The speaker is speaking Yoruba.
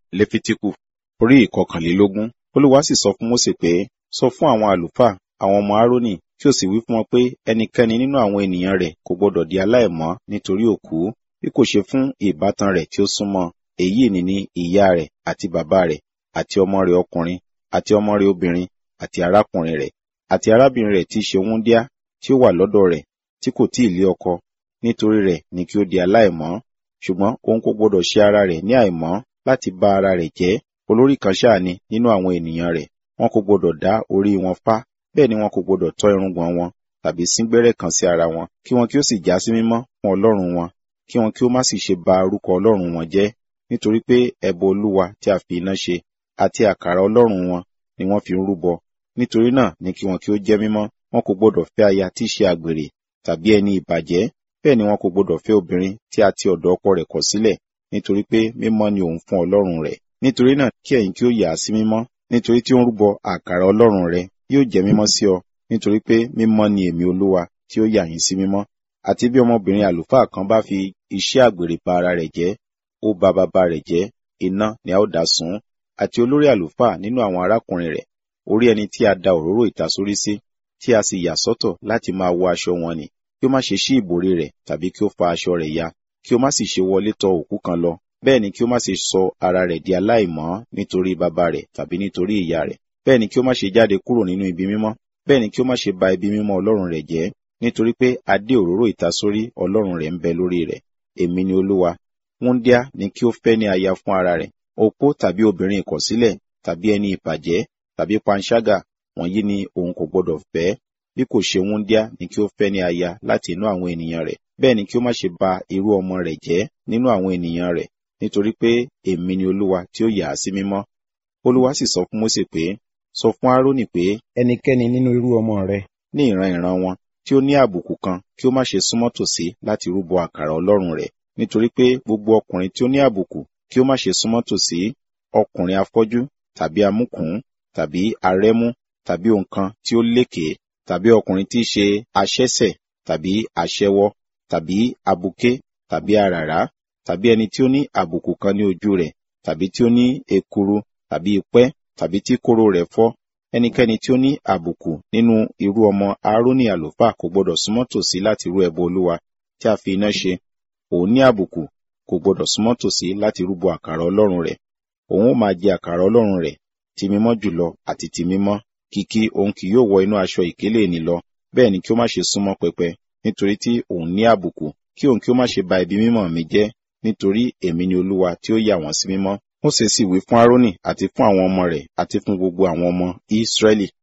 lẹ́fítíkù orí ìkọkànlélógún olúwa sì sọ fún mósè pé sọ fún àwọn àlùfáà àwọn ọmọ árónì kí o sì wí fún wọn pé ẹnikẹ́ni nínú àwọn ènìyàn rẹ̀ kò gbọdọ̀ di aláìmọ́ nítorí òkú bí kò ṣe fún ìbátan rẹ̀ tí ó súnmọ́ èyí ni ní ìyá rẹ̀ àti bàbá rẹ̀ àti ọmọ rẹ̀ ọkùnrin àti ọmọ rẹ̀ obìnrin àti arákùnrin rẹ̀ àti arábìnrin rẹ̀ tí í ṣe wúńdíá tí ó wà lọ́dọ̀ rẹ̀ tí kò tí ì lé ọkọ nítorí rẹ̀ ni kí ó di aláìmọ́ ṣùgbọ́n òun kò gbọdọ̀ ṣe ara rẹ̀ ní àìmọ́ láti bá ara rẹ̀ jẹ́ olórí kan ṣáà ni nínú àwọn ènìyàn rẹ̀ wọn kò gbọdọ̀ dá orí wọn fá bẹ́ẹ̀ ni wọn kò gbọdọ̀ tọ́ irùngbọ̀n wọn tàbí síngbẹ́rẹ́ kan sí ara wọn kí wọn kí ó sì já sí mímọ́ fún ọlọ́run wọn kí wọn kí ó má sì ṣe ba orúkọ ọlọ́run wọn jẹ́ nítorí pé ẹbọ olúwa tí a fi iná ṣe àti àkàrà ọlọ́run wọn ni wọ́n fi ń rúbọ nítorí náà ni kí wọn kí ó jẹ́ mímọ́ wọn kò gbọdọ̀ fẹ́ aya tí í ṣe àgbèrè tàbí ẹni ìbàjẹ́ bẹ́ẹ̀ ni wọn kò gbọdọ̀ fẹ́ obìnrin tí a ti ọ̀dọ̀ ọkọ rẹ̀ kọ̀ sílẹ̀ nítorí pé mímọ́ ni òun fún ọlọ́run rẹ̀ nítorí náà kí ẹ̀yin kí ó yà á sí mímọ́ nítorí tí ó ń rúbọ àkàrà ọlọ́run rẹ̀ yóò jẹ́ mímọ́ sí ọ nítorí pé mímọ́ ni èmi olúwa tí ó yà yín sí mímọ́ àti bí ọmọbìnrin àlùfáà kan bá fi iṣẹ́ àgbèrè ba ara rẹ̀ jẹ́ ó ba bàbá rẹ̀ jẹ́ iná ni a ó dà sún àti olórí àlùfáà nínú àwọn arákùnrin rẹ̀ orí ẹni tí a da òróró ìtasórí sí tí a sì yà sọ́tọ̀ láti máa wọ aṣọ wọn ni kí ó má ṣe ṣí ìbòrí rẹ̀ tàbí kí ó fa aṣọ rẹ̀ ya kí ó má sì ṣe wọlé tọ̀ òkú kan lọ bẹ́ẹ̀ ni kí ó má ṣe sọ ara rẹ̀ di aláìmọ́ nítorí bàbá rẹ̀ tàbí nítorí ìyá rẹ̀ bẹ́ẹ̀ ni kí ó má ṣe jáde kúrò nínú ibi mímọ́ bẹ́ẹ̀ ni kí ó má ṣe ba ibi mímọ́ ọlọ́run rẹ̀ jẹ́ nítorí pé adé òróró ìtasórí ọlọ́run rẹ̀ ń bẹ lórí rẹ̀ èmi ni olúwa wúńdíá ni kí ó fẹ́ ní aya fún ara rẹ̀ opó tàbí obìnrin ìkọ̀sílẹ̀ tàbí ẹni ìbàjẹ́ tàbí panṣágà wọ̀nyí ni òun kò gbọdọ̀ fẹ́ bí kò ṣe wúńdíá ni kí ó fẹ́ ní aya láti inú àwọn ènìyàn rẹ̀ bẹ́ẹ̀ ni kí ó má ṣe ba irú ọmọ rẹ̀ jẹ́ nínú àwọn ènìyàn rẹ̀ nítorí pé èmi ni olúwa tí ó yà á sí mímọ́ olúwa sì sọ fún mósè pé sọ fún árónì pé ẹnikẹ́ni nínú irú ọmọ rẹ ní ìran ìran wọn tí ó ní àbùkù kan kí ó má ṣe súnmọ́ tòsí láti rúbọ àkàrà ọlọ́run rẹ̀ nítorí pé gbogbo ọkùnrin tí ó ní àbùkù kí ó má ṣe súnmọ́ tòsí ọkùnrin afọ́jú tàbí amúkùn tàbí arẹ́mú tàbí òǹkan tí ó lékèé tàbí ọkùnrin tí í ṣe aṣẹ́ṣẹ̀ tàbí aṣẹ́wó tàbí abuké tàbí aràrá tàbí ẹni tí ó ní àbùkù kan ní ojú rẹ̀ tàbí tí ó ní ekuru tàbí ipẹ́ tàbí tí kóró rẹ̀ fọ́ ẹnikẹ́ni tí ó ní àbùkù nínú irú ọmọ aaroni àlùfáà kò gbọdọ̀ súnmọ́ tòsí láti rú ẹbọ olúwa tí a fi iná ṣe òun ní àbùkù kò gbọdọ̀ súnmọ́ tòsí láti rúbọ àkàrà ọlọ́run rẹ̀ òun ó máa jẹ àkàrà ọlọ́run rẹ̀ ti mímọ́ jùlọ àti ti mímọ́ kìkì òun kì yóò wọ inú aṣọ ìkélé ni lọ bẹ́ẹ̀ ni kí ó má ṣe súnmọ́ pẹpẹ nítorí tí òun ní àbùkù kí òun kí ó má ṣe ba ibi mímọ́ mi jẹ́ nítorí èmi ni olúwa tí ó yà wọ́n sí mímọ́ Mósè sì wí fún Árónì àti fún àwọn ọmọ rẹ̀ àti fún gbogbo àwọn ọmọ Ísírẹ́lì